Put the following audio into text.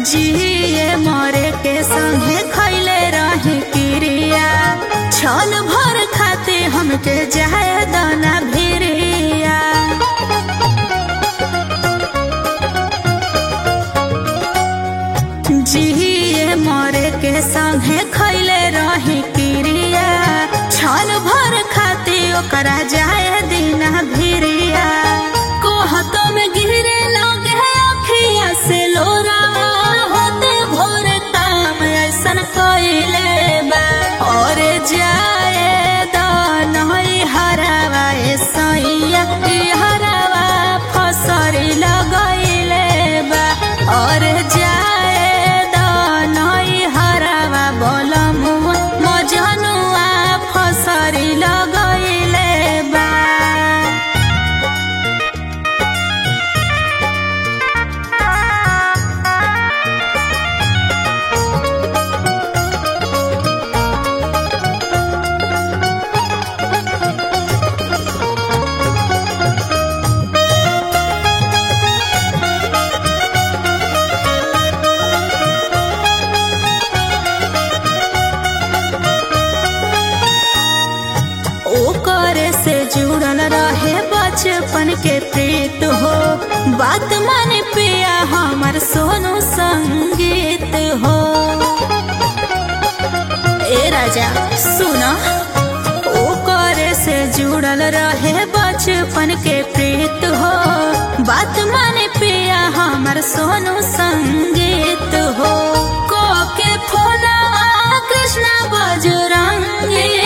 जिए मरे के संगे खैले रही क्रिया छल भर खाते हमके जाए दाना भिरिया जिए मरे के संगे खैले रही क्रिया छल भर खाते ओकरा जाए दिना भिरिया कोहत में गिरे लगे अखिया से लोरा होते भोर काम ऐसन कइले बा और जाए दनई हरावा ए सैया ई हरावा फसरी लगइले बा और जाए दनई हरावा बोलमुआ मजनुआ फसरी लगइले बा ओकर से जुड़ल रहे बचपन के प्रीत हो बात माने पिया हमर सोनू संगीत हो ए राजा सुना ओकर से जुड़ल रहे बचपन के प्रीत हो बात माने पिया हमर सोनू संगीत हो को के फोना कृष्णा बजरंगी